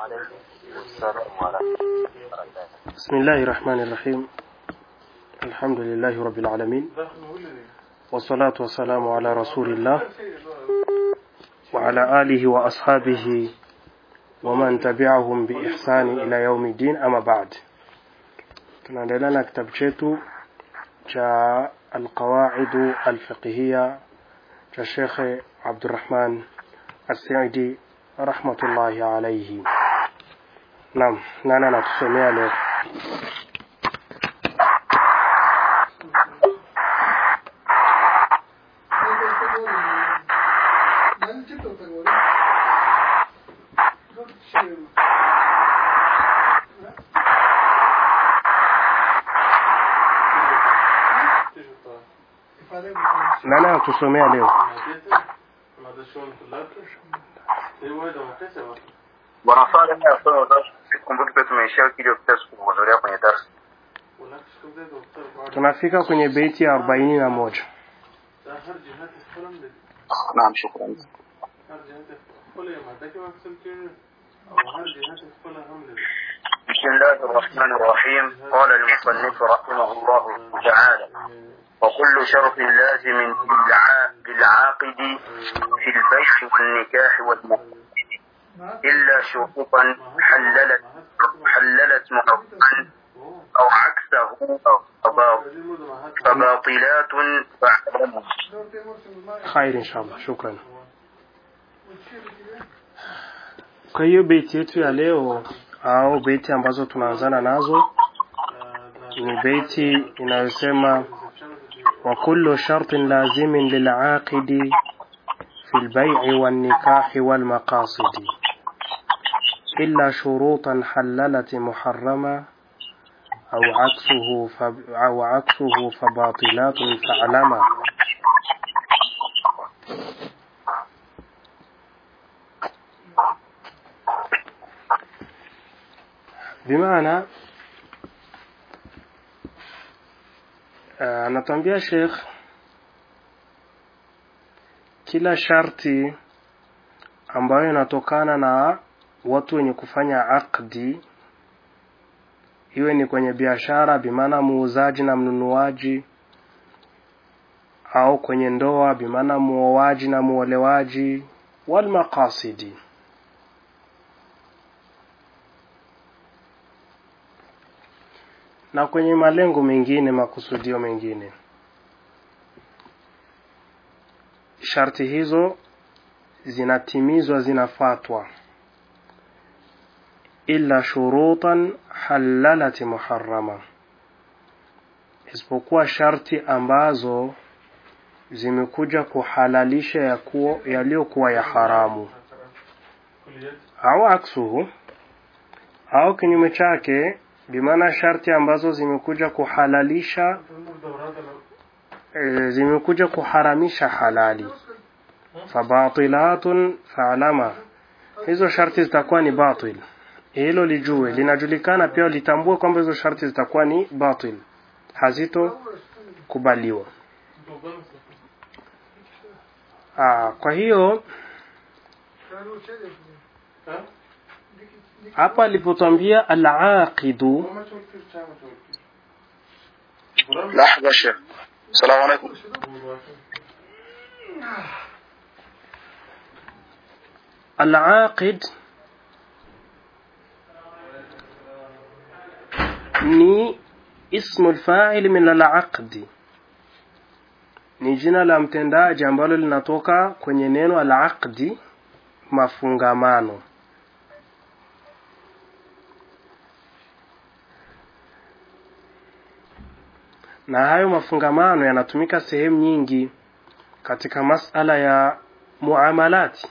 وعليكم السلام ورحمة الله وبركاته بسم الله الرحمن الرحيم الحمد لله رب العالمين والصلاة والسلام على رسول الله وعلى آله وأصحابه ومن تبعهم بإحسان إلى يوم الدين أما بعد tunaendelea na kitabu chetu cha alqawaidu alfiqhiya cha shekhe abdurahman assaidi rahmatullahi alaihi naam nani anatusomea leo nani anatusomea leo bwana Sale mimi nasoma darasa kumbuki pia tumeishia wiki iliyopita sikuhudhuria kwenye darasa tunafika kwenye beiti ya arobaini na moja naam shukrani بسم الله الرحمن الرحيم قال المصنف رحمه الله تعالى وكل شرط لازم بالع- بالعاقد في البيع والنكاح والمقصد إلا شروطا حللت حللت محرما أو عكسه فبا- فباطلات فاعلموا khair inshallah shukran kwa hiyo beiti yetu ya leo au beiti ambazo tunaanzana nazo ni beiti inayosema وكل شرط لازم للعاقد في البيع والنكاح والمقاصد إلا شروطا حللت محرما أو عكسه فب... أو عكسه فباطلات فاعلما بمعنى anatuambia Sheikh kila sharti ambayo inatokana na watu wenye kufanya akdi iwe ni kwenye biashara bimaana muuzaji na mnunuaji au kwenye ndoa bimaana muoaji na muolewaji wal maqasidi na kwenye malengo mengine makusudio mengine sharti hizo zinatimizwa zinafatwa illa shurutan halalat muharrama isipokuwa sharti ambazo zimekuja kuhalalisha ya kuwa yaliyokuwa ya haramu au aksuhu au kinyume chake bimaana sharti ambazo zimekuja kuhalalisha e, zimekuja kuharamisha halali fabatilatun faalama hizo sharti zitakuwa ni batil hilo lijue linajulikana pia litambue kwamba hizo sharti zitakuwa ni batil hazito kubaliwa Aa, kwa hiyo hapa alipotwambia alaqidu لحظة شيخ السلام عليكم alaqid ni ismu lfaili min alaqdi ni jina la mtendaji ambalo linatoka kwenye neno alaqdi mafungamano na hayo mafungamano yanatumika sehemu nyingi katika masala ya muamalati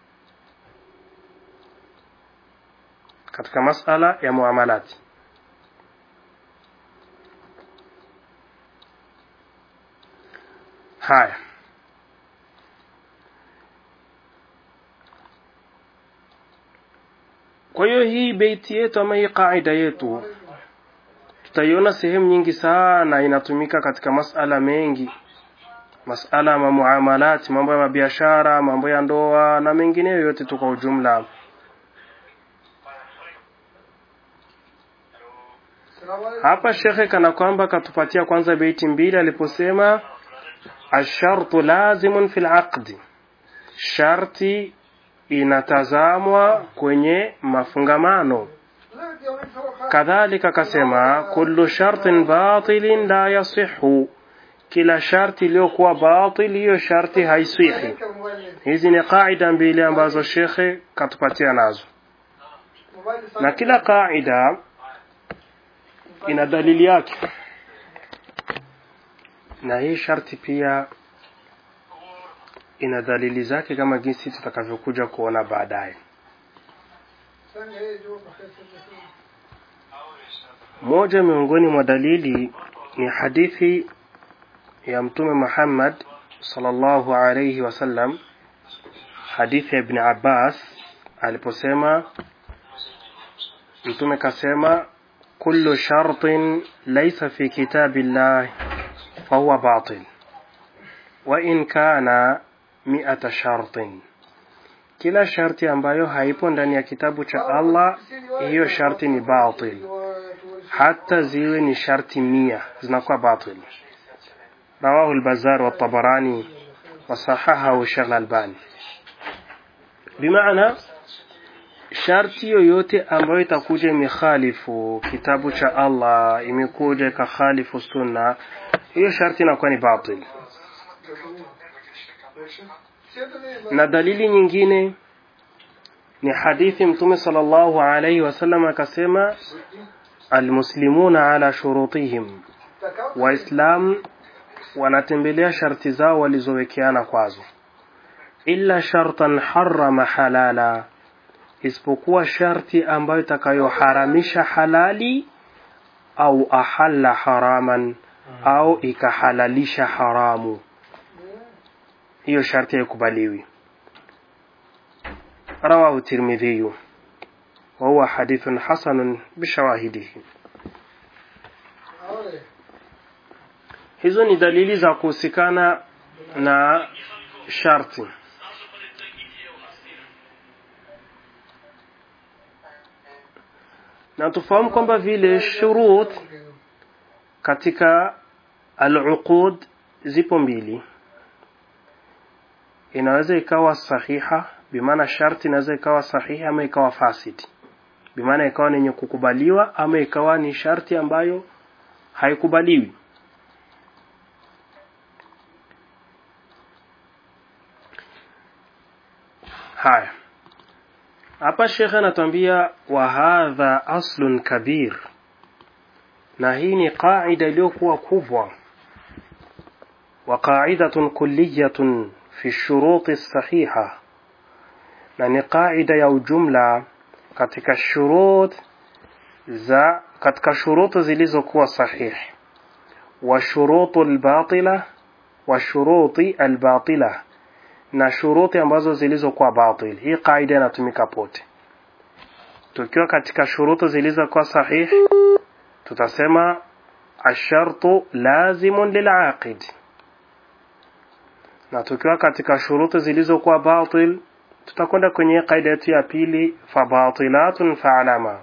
katika masala ya muamalati haya kwa hiyo hii beiti yetu ama hii qaida yetu tutaiona sehemu nyingi sana inatumika katika masala mengi masala ya muamalati mambo ya mabiashara mambo ya ndoa na mengineyo yote tu kwa ujumla hapa shekhe kana kwamba katupatia kwanza beiti mbili aliposema ashartu lazimun fil aqdi sharti inatazamwa kwenye mafungamano kadhalika akasema kullu shartin batilin la yasihu kila sharti iliyokuwa batil hiyo sharti haisihi hizi ni qaida mbili ambazo shekhe katupatia nazo na kila qaida ina dalili yake na hii sharti pia ina dalili zake kama jinsi tutakavyokuja kuona baadaye moja miongoni mwa dalili ni hadithi ya mtume Muhammad sallallahu alayhi wasallam hadithi ya Ibn Abbas aliposema mtume kasema kullu shartin laysa fi kitabillah fahuwa batil wa in kana mi'ata shartin kila sharti ambayo haipo ndani ya kitabu cha Allah hiyo sharti ni batil hata ziwe ni sharti mia zinakuwa batil رواه البزار والطبراني وصححه الشيخ الألباني بمعنى sharti yoyote ambayo itakuja imekhalifu kitabu cha Allah imekuja ikakhalifu sunna hiyo sharti inakuwa ni batil na dalili nyingine ni hadithi mtume sallallahu alayhi wasallam akasema almuslimuna ala shurutihim waislam wanatembelea sharti zao walizowekeana kwazo illa shartan harrama halala isipokuwa sharti ambayo itakayoharamisha halali au ahalla haraman au ikahalalisha haramu hiyo sharti haikubaliwi رواه الترمذي وهو حديث حسن بشواهده hizo ni dalili za kuhusikana na sharti na tufahamu kwamba vile shurut katika al-uqud zipo mbili inaweza ikawa sahiha bimaana sharti inaweza ikawa sahihi ama ikawa fasidi bimaana ikawa ni yenye kukubaliwa ama ikawa ni sharti ambayo haikubaliwi haya hapa shekhe anatuambia wa hadha aslun kabir na hii ni qaida iliyokuwa kubwa wa qaidatun kulliyatun fi shuruti sahiha na ni qaida ya ujumla katika shurut za katika shuruti zilizokuwa sahihi wa shurutu albatila wa shuruti albatila na shuruti ambazo zilizokuwa batil hii kaida inatumika pote tukiwa katika shuruti zilizokuwa sahihi tutasema ashartu lazimun lilaqid na tukiwa katika shuruti zilizokuwa batil tutakwenda kwenye kaida yetu ya pili fabatilatun fa'lama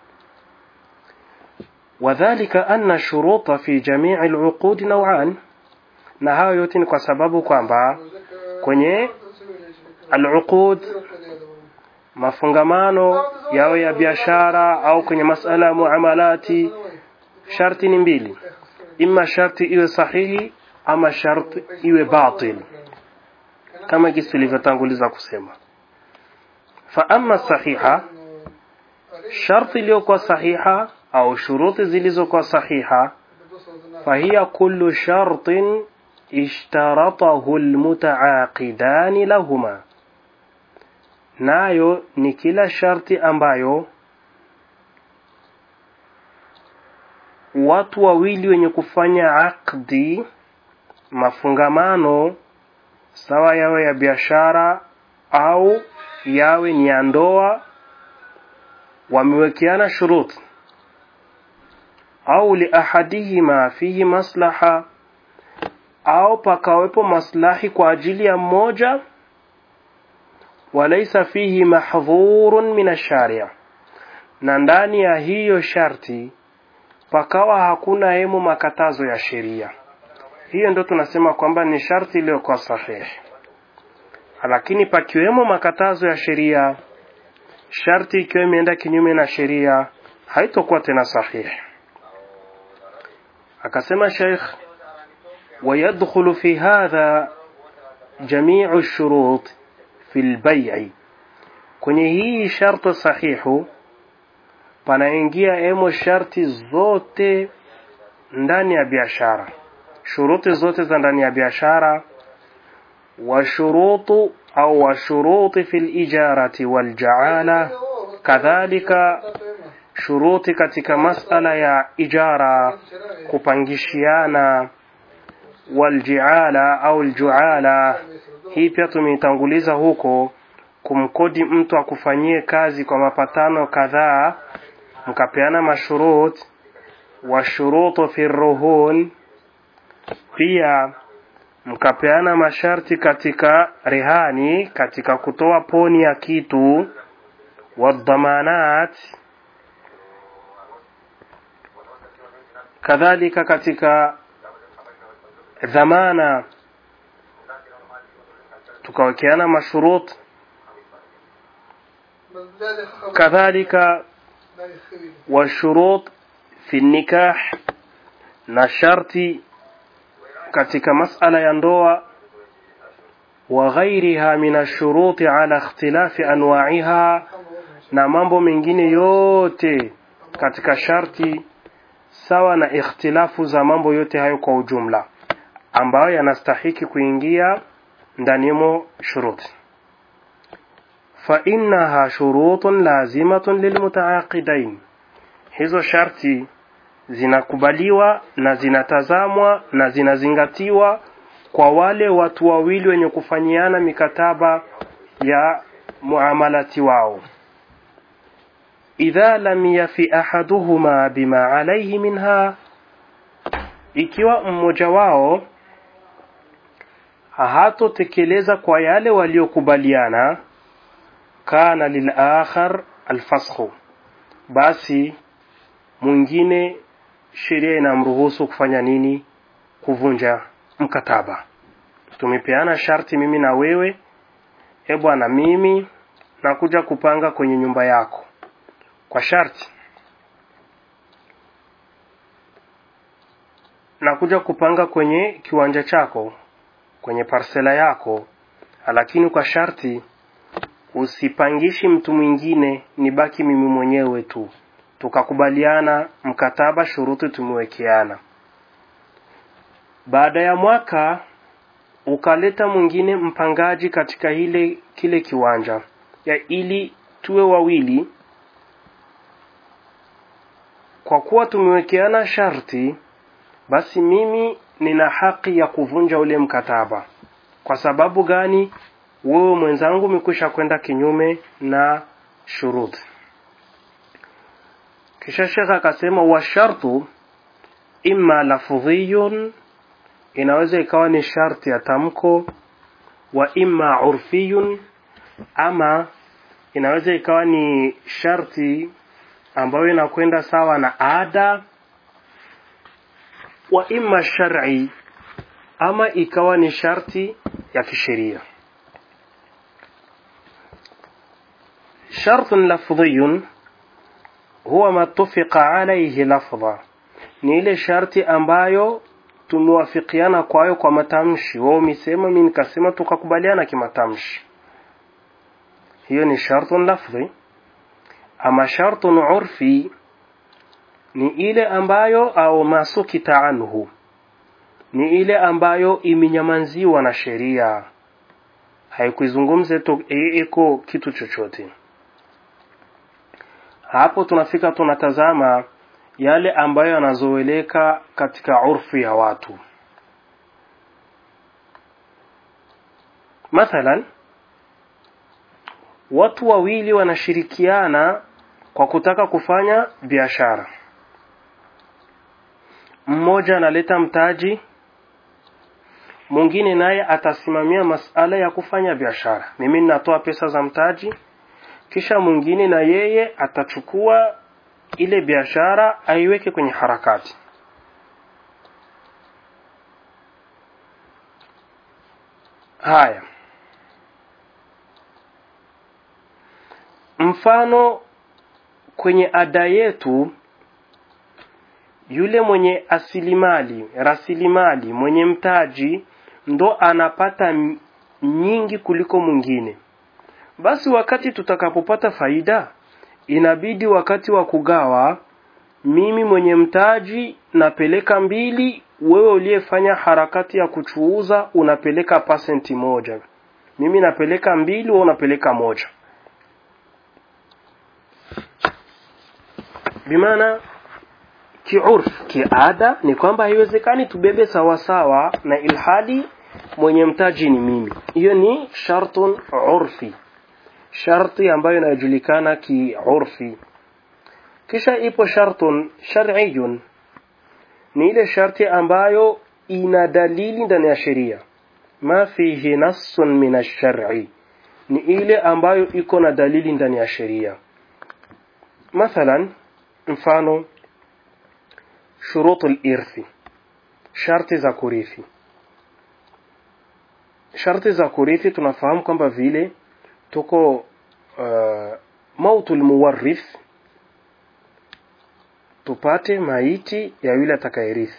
وذلك أن الشروط في جميع العقود نوعان na hayo yote ni kwa sababu kwamba kwenye al-uqud mafungamano yao ya biashara au kwenye masala ya muamalati sharti ni mbili imma sharti iwe sahihi ama sharti iwe batil kama jinsi tulivyotanguliza kusema fa amma sahiha sharti iliyokuwa sahiha au shuruti zilizokuwa sahiha فهي كل شرط اشترطه المتعاقدان لهما nayo ni kila sharti ambayo watu wawili wenye kufanya akdi mafungamano sawa yawe ya biashara au yawe ni ya ndoa wamewekeana shuruti au liahadihima fihi maslaha au pakawepo maslahi kwa ajili ya mmoja walaisa fihi mahdhurun min ash-shari' na ndani ya hiyo sharti pakawa hakuna hemu makatazo ya sheria hiyo ndo tunasema kwamba ni sharti iliyokuwa sahihi lakini pakiwemo makatazo ya sheria sharti ikiwa imeenda kinyume na sheria haitokuwa tena sahihi akasema sheikh ويدخل في هذا جميع الشروط في البيع kwenye hii sharti sahihu panaingia emo sharti zote ndani ya biashara shuruti zote za ndani ya biashara washurutu au washuruti fi lijarati waljaala kadhalika shuruti katika masala ya ijara kupangishiana waljiala au ljuala hii pia tumeitanguliza huko kumkodi mtu akufanyie kazi kwa mapatano kadhaa mkapeana mashurut washurutu fi ruhun pia mkapeana masharti katika rehani katika kutoa poni ya kitu wadhamanat kadhalika katika dhamana tukawekeana mashurut kadhalika washurut fi nikah na sharti katika masala ya ndoa wa ghairiha min ashuruti ala ikhtilafi anwa'iha na mambo mengine yote katika sharti sawa na ikhtilafu za mambo yote hayo kwa ujumla ambayo yanastahiki kuingia ndanimo shuruti فإنها شروط لازمة للمتعاقدين hizo sharti zinakubaliwa na zinatazamwa na zinazingatiwa kwa wale watu wawili wenye kufanyiana mikataba ya muamalati wao idha lam yafi ahaduhuma bima alayhi minha ikiwa mmoja wao hatotekeleza kwa yale waliokubaliana kana lilakhar alfasxu basi mwingine sheria inamruhusu kufanya nini kuvunja mkataba tumepeana sharti mimi na wewe e bwana mimi nakuja kupanga kwenye nyumba yako kwa sharti nakuja kupanga kwenye kiwanja chako kwenye parsela yako lakini kwa sharti usipangishi mtu mwingine nibaki mimi mwenyewe tu tukakubaliana mkataba shuruti tumewekeana baada ya mwaka ukaleta mwingine mpangaji katika ile kile kiwanja ya ili tuwe wawili kwa kuwa tumewekeana sharti basi mimi nina haki ya kuvunja ule mkataba kwa sababu gani wewe mwenzangu umekwisha kwenda kinyume na shuruti kisha shekha akasema wa shartu imma lafdhiyun inaweza ikawa ni sharti ya tamko wa imma urfiyun ama inaweza ikawa ni sharti ambayo inakwenda sawa na ada wa imma shar'i ama ikawa ni sharti ya kisheria شرط لفظي huwa matufiqa alayhi lafdha ni ile sharti ambayo tumewafikiana kwayo kwa matamshi wao umesema mimi nikasema tukakubaliana kimatamshi hiyo ni shartun lafdhi ama shartun urfi ni ile ambayo au masukita anhu ni ile ambayo imenyamanziwa na sheria haikuizungumze tu iko kitu chochote hapo tunafika tunatazama yale ambayo yanazoeleka katika urfu ya watu mathalan watu wawili wanashirikiana kwa kutaka kufanya biashara mmoja analeta mtaji mwingine naye atasimamia masala ya kufanya biashara mimi ninatoa pesa za mtaji kisha mwingine na yeye atachukua ile biashara aiweke kwenye harakati haya mfano kwenye ada yetu yule mwenye asilimali rasilimali mwenye mtaji ndo anapata m- nyingi kuliko mwingine basi wakati tutakapopata faida inabidi wakati wa kugawa mimi mwenye mtaji napeleka mbili wewe uliyefanya harakati ya kuchuuza unapeleka pasenti moja mimi napeleka mbili wewe unapeleka moja bimaana kiurf kiada ni kwamba haiwezekani tubebe sawasawa na ilhali mwenye mtaji ni mimi hiyo ni shartun urfi sharti ambayo inajulikana kiurfi kisha ipo shartun shar'iyun ni ile sharti ambayo ina dalili ndani ya sheria ma fihi nassun min ash-shar'i ni ile ambayo iko na dalili ndani ya sheria mathalan mfano shurutul irthi sharti za kurithi sharti za kurithi tunafahamu kwamba vile tuko uh, mautul muwarrith tupate maiti ya yule atakayerithi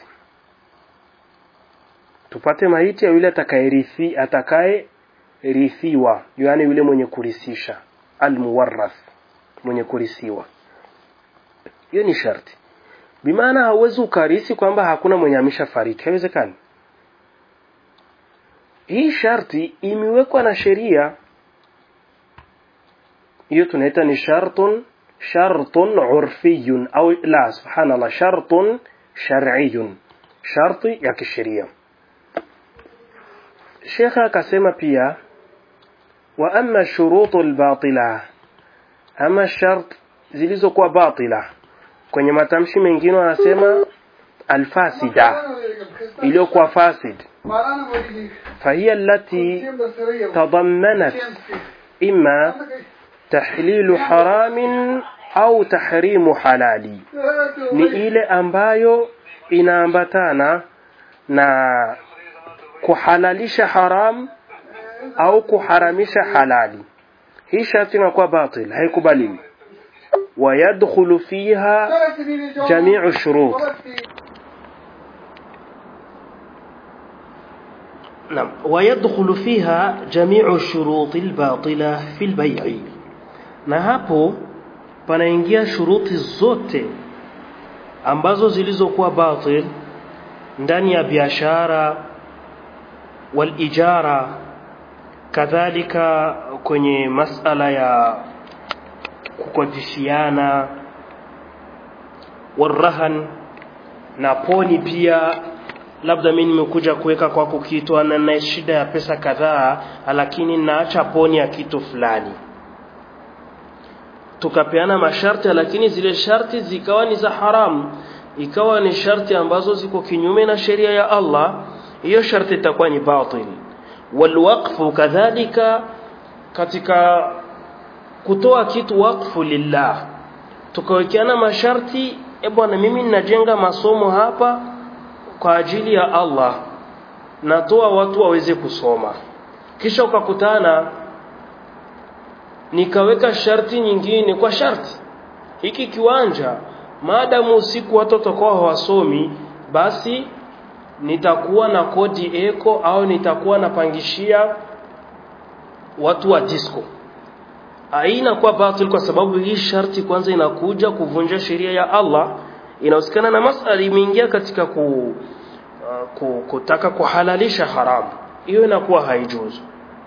tupate maiti ya yule atakayerithi atakayerithiwa yani yule mwenye kurisisha almuwarrath mwenye kurisiwa hiyo ni sharti bimaana hauwezi ukarisi kwamba hakuna mwenye ameshafariki haiwezekani hii sharti imewekwa na sheria hiyo tunaita ni shartun shartun urfiyun au la subhanallah shartun shar'iyun sharti ya kisheria shekha akasema pia wa amma shurutu albatila ama shart zilizokuwa batila kwenye matamshi mengine wanasema alfasida iliyokuwa fasid فهي التي تضمنت إما تحليل حرام au tahrimu halali ni ile ambayo inaambatana na kuhalalisha haram au kuharamisha halali hii sharti inakuwa batil haikubaliwi ويدخل فيها جميع الشروط نعم ويدخل فيها جميع الشروط الباطلة في البيع na hapo panaingia shuruti zote ambazo zilizokuwa batil ndani ya biashara walijara kadhalika kwenye masala ya kukodishiana warahan na poni pia labda mimi nimekuja kuweka kwako kitu na na shida ya pesa kadhaa lakini naacha poni ya kitu fulani tukapeana masharti lakini zile sharti zikawa ni za haramu ikawa ni sharti ambazo ziko kinyume na sheria ya Allah hiyo sharti itakuwa ni batil walwaqfu kadhalika katika kutoa kitu wakfu lillah tukawekeana masharti e bwana mimi ninajenga masomo hapa kwa ajili ya Allah natoa watu waweze kusoma kisha ukakutana nikaweka sharti nyingine kwa sharti hiki kiwanja maadamu usiku watu watakuwa hawasomi basi nitakuwa na kodi eko au nitakuwa napangishia watu wa disco haina kwa batil kwa sababu hii sharti kwanza inakuja kuvunja sheria ya Allah inahusikana na masala imeingia katika ku, uh, ku, kutaka kuhalalisha haramu hiyo inakuwa haijuzu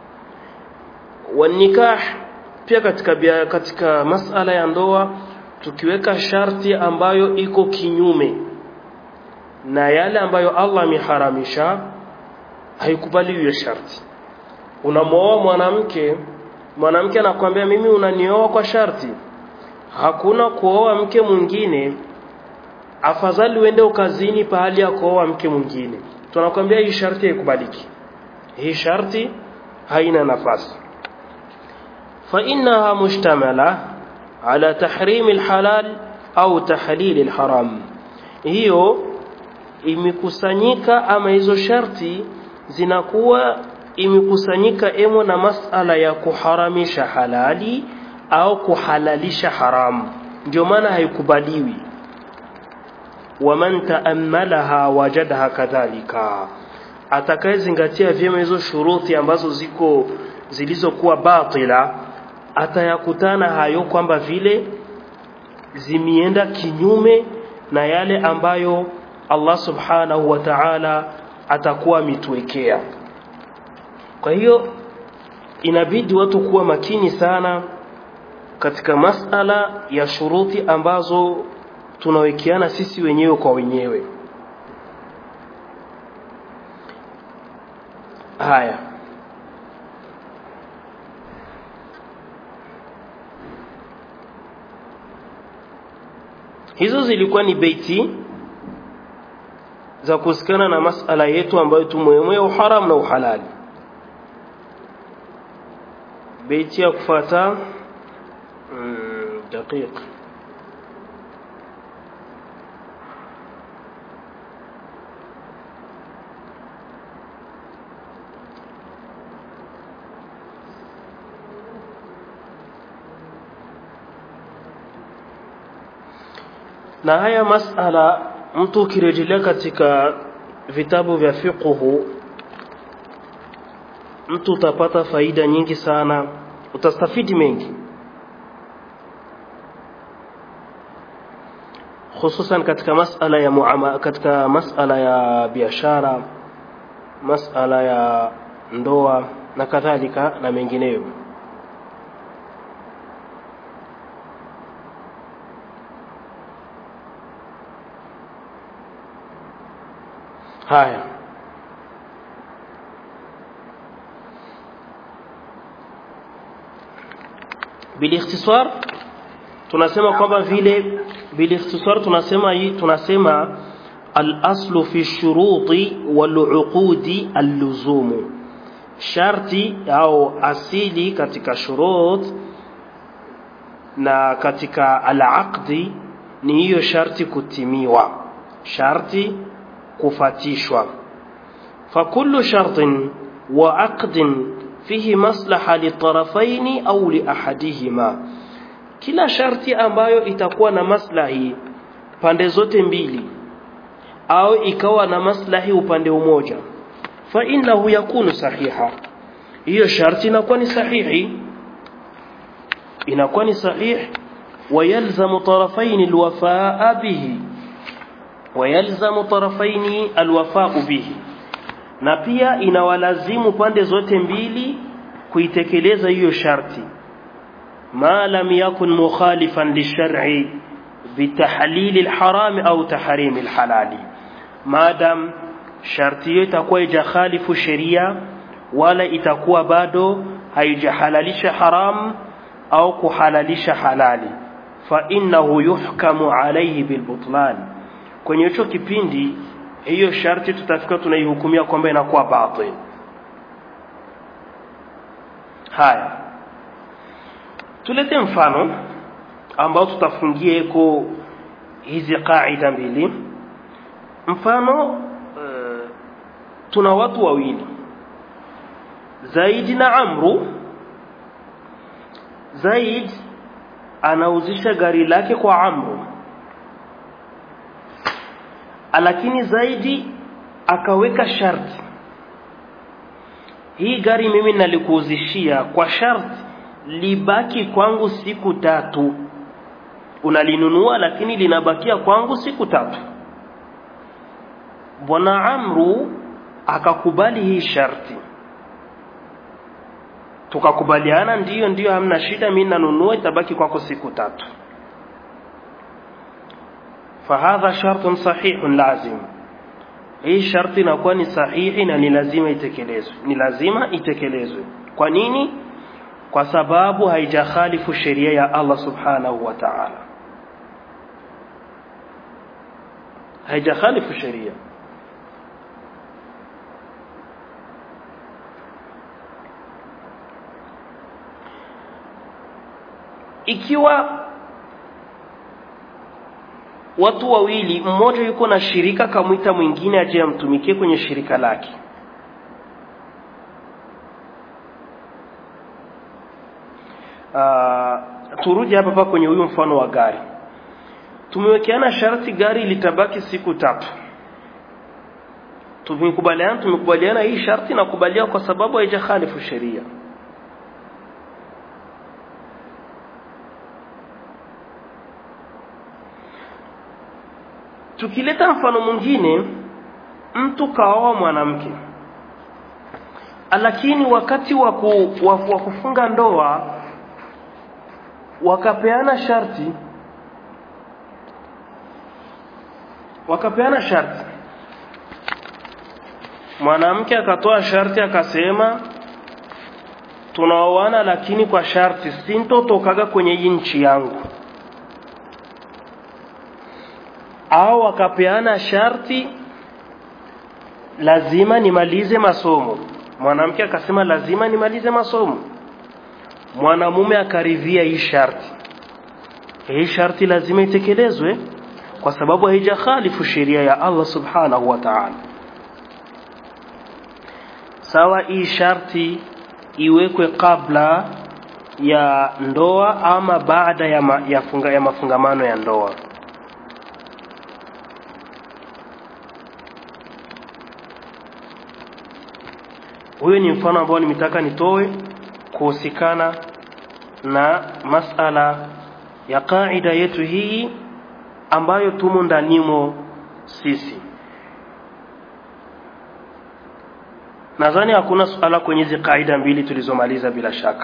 wanikah pia katika bia, katika masala ya ndoa tukiweka sharti ambayo iko kinyume na yale ambayo Allah ameharamisha haikubali hiyo sharti unamwoa mwanamke mwanamke anakuambia mimi unanioa kwa sharti hakuna kuoa mke mwingine afadhali uende ukazini pahali ya kuoa mke mwingine tunakwambia hii sharti haikubaliki hii sharti haina nafasi fa innaha mushtamala ala tahrim alhalal au tahlili alharam hiyo imekusanyika ama hizo sharti zinakuwa imekusanyika emo na masala ya kuharamisha halali au kuhalalisha haramu ndio maana haikubaliwi waman taammalaha wajadaha kadhalika atakayezingatia vyema hizo shuruti ambazo ziko zilizokuwa batila atayakutana hayo kwamba vile zimienda kinyume na yale ambayo Allah subhanahu wa ta'ala atakuwa ametuwekea kwa hiyo inabidi watu kuwa makini sana katika masala ya shuruti ambazo tunawekeana sisi wenyewe kwa wenyewe haya hizo zilikuwa ni beiti za kuhusikana na masala yetu ambayo tumwemwe ya uharam na uhalali beiti ya kufata mm, daqiq na haya masala mtu ukirejelea katika vitabu vya fiqhu mtu utapata faida nyingi sana utastafidi mengi hususan katika masala ya muama, katika masala ya biashara masala ya ndoa na kadhalika na mengineyo haya bilikhtisar tunasema kwamba vile bilikhtisar tunasema hii tunasema al-aslu fi shuruti wal uqudi al-luzumu sharti au asili katika shurut na katika al-aqdi ni hiyo sharti kutimiwa sharti kufatishwa fakullu shartin wa aqdin fihi maslaha litarafaini au liahadihima kila sharti ambayo itakuwa na maslahi pande zote mbili au ikawa na maslahi upande umoja fa innahu yakunu sahiha hiyo sharti inakuwa ni sahihi inakuwa ni sahihi ويلزم طرفين الوفاء به ويلزم طرفين الوفاء به na pia inawalazimu pande zote mbili kuitekeleza hiyo sharti ma lam yakun mukhalifan lishar'i bitahlil alharam au tahrim alhalali madam sharti hiyo itakuwa ijakhalifu sheria wala itakuwa bado haijahalalisha haram au kuhalalisha halali fa innahu yuhkamu alayhi bilbutlan kwenye hicho kipindi hiyo sharti tutafika tunaihukumia kwamba inakuwa batil haya tulete mfano ambao tutafungia eko hizi kaida mbili mfano uh, tuna watu wawili Zaidi na Amru Zaid anauzisha gari lake kwa Amru lakini Zaidi akaweka sharti hii gari mimi nalikuuzishia kwa sharti libaki kwangu siku tatu unalinunua lakini linabakia kwangu siku tatu bwana Amru akakubali hii sharti tukakubaliana ndiyo ndiyo hamna shida mimi nanunua itabaki kwako siku tatu fahadha shartun sahihun lazim hii sharti inakuwa ni sahihi na ni lazima itekelezwe ni lazima itekelezwe kwa nini kwa sababu haijakhalifu sheria ya Allah subhanahu wa ta'ala haijakhalifu sheria ikiwa watu wawili mmoja yuko na shirika kamwita mwingine aje amtumikie kwenye shirika lake uh, turudi hapa hapa kwenye huyu mfano wa gari tumewekeana sharti gari litabaki siku tatu tumekubaliana tumekubaliana hii sharti nakubalia kwa sababu haijakhalifu sheria tukileta mfano mwingine mtu kaoa mwanamke lakini wakati wa wa kufunga ndoa wakapeana sharti wakapeana sharti mwanamke akatoa sharti akasema tunaoana lakini kwa sharti sintotokaga kwenye hii nchi yangu au akapeana sharti lazima nimalize masomo mwanamke akasema lazima nimalize masomo mwanamume akaridhia hii sharti hii sharti lazima itekelezwe kwa sababu haijakhalifu sheria ya Allah subhanahu wa ta'ala sawa hii sharti iwekwe kabla ya ndoa ama baada ya, ma, ya, funga, ya mafungamano ya ndoa huyo ni mfano ambao nimetaka nitoe kuhusikana na masala ya kaida yetu hii ambayo tumo ndanimo sisi nadhani hakuna suala kwenye hizi kaida mbili tulizomaliza bila shaka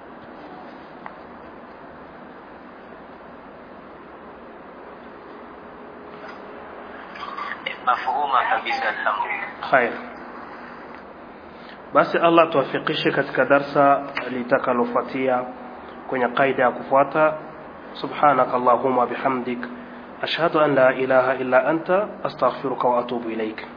mafhuma kabisa alhamdulillah khair basi Allah tuwafikishe katika darsa litakalofuatia kwenye kaida ya kufuata subhanak allahumma bihamdik ashhadu an la ilaha illa anta astaghfiruka wa atubu ilaik